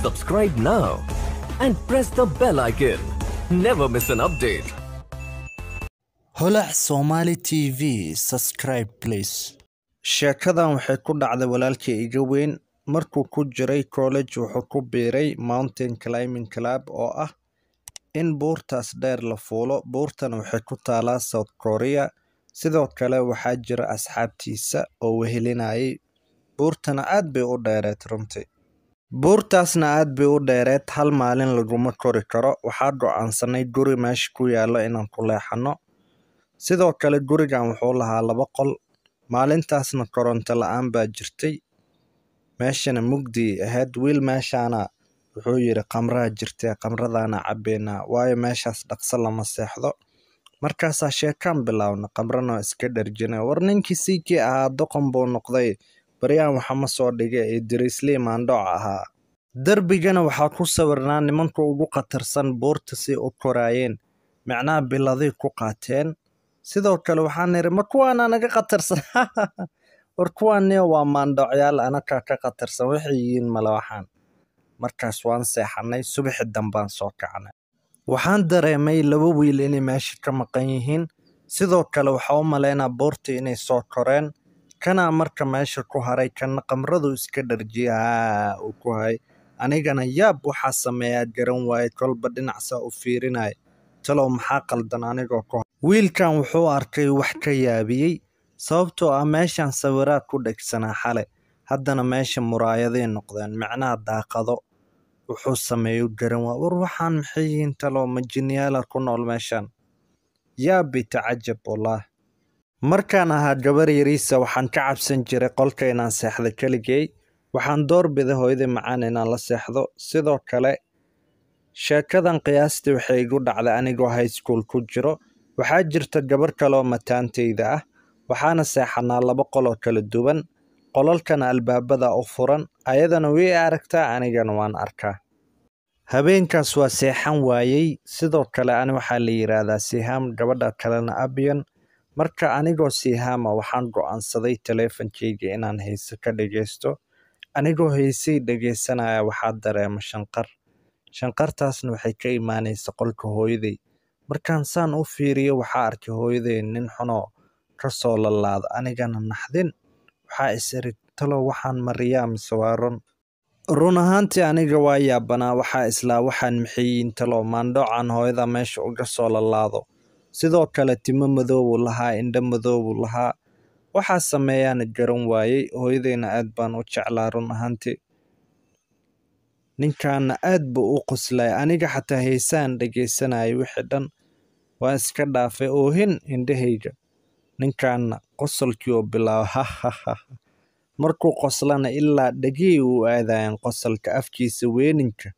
Subscribe now and press the bell icon. Never miss an update. holac somali tv subscribe please sheekadan waxay ku dhacday walaalkii iga weyn markuu ku jiray college wuxuu ku biiray mountain climbing club oo ah in buurtaas dheer la fuulo buurtana waxay ku taalaa south korea sidoo kale waxaa jira asxaabtiisa oo wehelinayay buurtana aad bay u dheereed runtii buurtaasna aad bay u dheereed hal maalin laguma kori karo waxaa go-aansanay guri meesha ku yaalo inaan ku leexano sidoo kale gurigan wuxuu lahaa laba qol maalintaasna koronto la-aan baa jirtay meeshana mugdi ahayd wiil meeshaana wuxuu yidhi qamraa jirtay qamradaana cabbeynaa waayo meeshaas dhaqso lama seexdo markaasaa sheekaan bilaawna qamrana iska dharjina war ninkii siikii ahaa doqon buu noqday baryaan waxama soo dhigay ee diriislii maandhooc ahaa derbigana waxaa ku sawirnaa nimanka ugu khatarsan buurta si u koraayeen micnaha biladay ku qaateen sidoo kale waxaan niri ma kuwaana naga khatarsan war kuwaaniyo waa maandhoocyaal anakaa ka khatarsan waxay yihiin male waxaan markaas waan seexanay subaxi dambaan soo kacnay waxaan dareemay laba wiil inay meesha ka maqan yihiin sidoo kale waxaa u malaynaa buurtii inay soo koreen kanaa marka meesha ku haray kana qamradu iska dharjiya haa uu ku hay anigana yaab waxaa sameeyaa garan waaye kolba dhinacsaa u fiirinaya talow maxaa qaldan anigoo ku wiilkan wuxuu arkay wax ka yaabiyey sababtoo ah meeshan sawiraad ku dhegsanaa xale haddana meesha muraayaday noqdeen micnaha daaqado wuxuu sameeyo garan waa war waxaan maxay yihiin talow majiniyaala ku nool meeshan yaabi tacajab wallaah markaan ahaa gabar yariisa waxaan ka cabsan jiray qolka inaan seexdo keligay waxaan doorbiday hooyadii macaan inaan la seexdo sidoo kale sheekadan qiyaastii waxay igu dhacday anigoo high school ku jiro waxaa jirta gabar kaleoo mataantayda ah waxaana seexanaa laba qoloo kala duwan qolalkana albaabada u furan ayadana way aragtaa anigana waan arkaa habeenkaas waa seexan waayey sidoo kale ani waxaa la yidhaahdaa sihaam gabadha kalena abiyan marka anigoo sihaama waxaan go'aansaday taleefankeyga inaan hayse ka dhegaysto anigoo haysay dhegaysanaya waxaa dareema shanqar shanqartaasna waxay ka imaanaysa qolka hooyaday markaan saan u fiiriyo waxaa arkay hooyaday nin xunoo ka soo lalaada anigana naxdin waxaa is iri talow waxaan mariyaa mise waa run run ahaantii aniga waa yaabanaa waxaa islaa waxaan maxiyiin talow maandhoocan hooyada meesha uga soo lalaado sidoo kale timo madoobuu lahaa indho madoobuu lahaa waxaa sameeyaana garan waayey hooyadayna aad baan u jeclaa run ahaantii ninkaana aad buu u qoslay aniga xataa heysaan dhegaysanayay wixii dhan waa iska dhaafay oohin indhahayga ninkaana qosolkii oo bilaaba hahaha markuu qoslana ilaa dhegihii uu aadayan qosolka afkiisa weeninka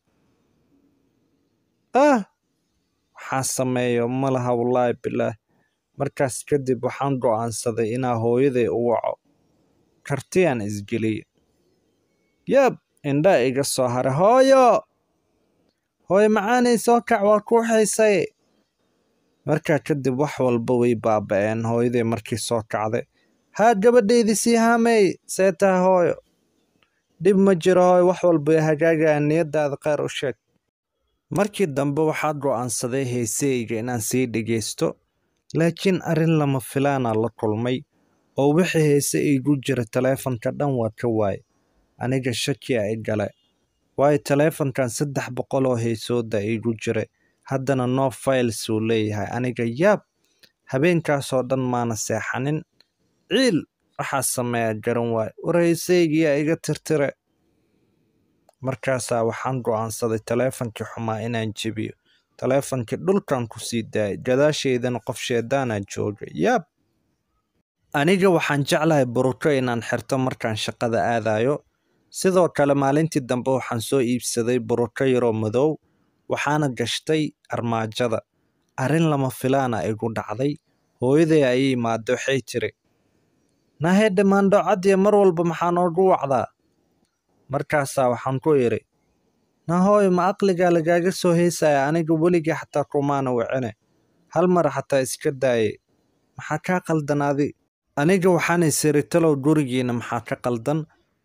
ah waxaa sameeyo malaha wallaahi bilaah markaas kadib waxaan go'aansaday inaa hooyaday u waco kartiyaan isgeliya yaab indhaa iga soo haray hooyo hooyo macaanay soo kac waa kuu xiisay markaa kadib wax walba way baaba'een hooyaday markii soo kacday haa gabadhaydii sii haamey see taha hooyo dhib ma jiro hooyo wax walba way hagaagayaan niyadaada kheyr u sheeg markii dambe waxaa go'aansaday heeseyga inaan sii dhegaysto laakiin arrin lama filaana la kulmay oo wixii heese iigu jira taleefanka dhan waa ka waaye aniga shakiya i gale waayo taleefankan saddex boqol oo heesooda iigu jiray haddana no files uu leeyahay aniga yaab habeenkaasoo dhan maana seexanin ciil waxaa sameeya garan waaye war heeseygiyaa iga tirtire markaasaa waxaan go'aansaday taleefankii xumaa inaan jebiyo taleefankii dhulkan ku sii daayay gadaasheydana qof sheedaanaa joogay yaab aniga waxaan jeclahay buruko inaan xirto markaan shaqada aadayo sidoo kale maalintii dambe waxaan soo iibsaday buruko yaroo madow waxaana gashtay armaajada arrin lama filaana igu dhacday hooyaday ayay imaada waxay tiri nahedhe maandhoocadiya mar walba maxaa noogu wacdaa markaasaa waxaan ku idhi nahooyo ma aqligaa lagaaga soo heysaya aniga weligii xataa kumaana wicine hal mar xataa iska daaye maxaa kaa qaldan adi aniga waxaan isiri talow gurigiina maxaa ka qaldan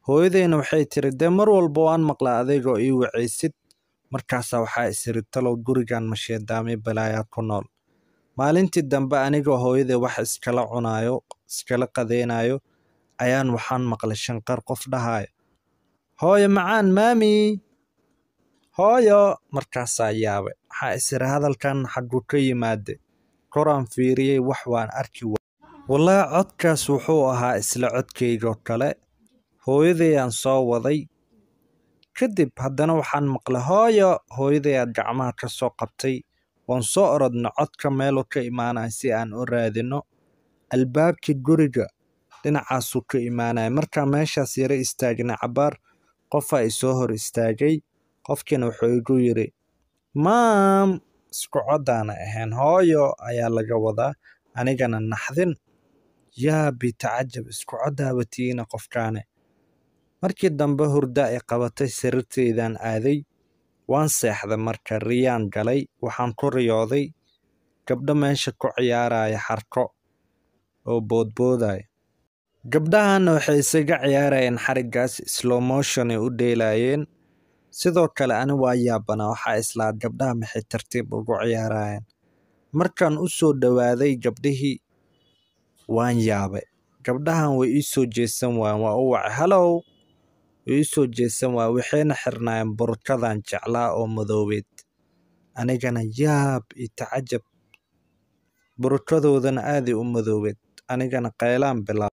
hooyadeyna waxay tiri dee mar walba waan maqlaa adeegoo ii wacaysid markaasaa waxaa isiri talow gurigan masheedaamay balaayaa ku nool maalintii dambe anigoo hooyadee wax iskala cunaayo iskala qadeynayo ayaan waxaan maqlay shanqar qof dhahayo hooyo macaan maami hooyo markaasaa yaabay waxaa isiri hadalkan xagguu ka yimaade koraan fiiriyey wax waan arki wa wallaahi codkaas wuxuu ahaa isla codkaygoo kale hooyadayaan soo waday kadib haddana waxaan maqlay hooyo hooyadayaad gacmaha ka soo qabtay waan soo orodna codka meeluu ka imaanaya si aan u raadino albaabkii guriga dhinacaasuu ka imaanaya markaa meeshaas yara istaagnay cabaar qofaa isoo hor istaagay qofkiina wuxuu igu yidhi maam isku coddaana ahayn hooyo ayaa laga wadaa anigana naxdin yaa bitacajab isku coddaabatiina qofkaane markii dambe hurda ay qabatay sariirteydaan aaday waan seexday marka riyaan galay waxaan ku riyooday gabdho meesha ku ciyaaraya xarko oo boodboodaya gabdhahanna waxay isaga ciyaarayeen xariggaas slowmotionay u dheelaayeen sidoo kale ani waa yaabanaa waxaa islaad gabdhaha maxay tartiib ugu ciyaarayeen markaan u soo dhowaaday gabdhihii waan yaabay gabdhahan way ii soo jeesan waayeen waa u wacay halow way ii soo jeesan waaya waxayna xirnaayeen burkadan jeclaa oo madoobeed anigana yaab iyo tacajab burkadoodana aaday u madoobeed anigana qaylaan bilaab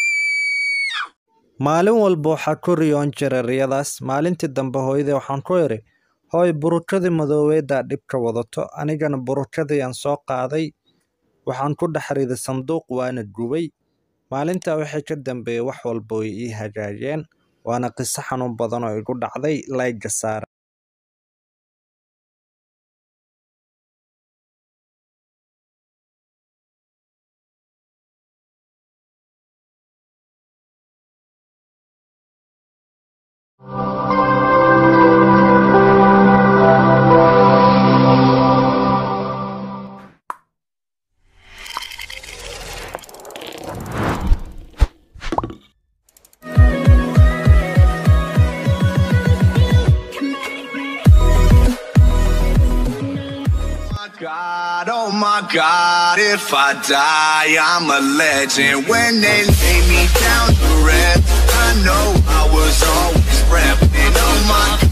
maalin walba waxaa ku riyoon jiray riyadaas maalintii dambe hooyadee waxaan ku idhi hooy burukadii madoobeeddaa dhibka wadato anigana burukadiiaan soo qaaday waxaan ku dhex riday sanduuq waana gubay maalintaa waxay ka dambeeyey wax walba way ii hagaageen waana qiso xanuun badan oo igu dhacday layga saara God, oh my God, if I die, I'm a legend. When they lay me down to rest, I know I was always repping. Oh my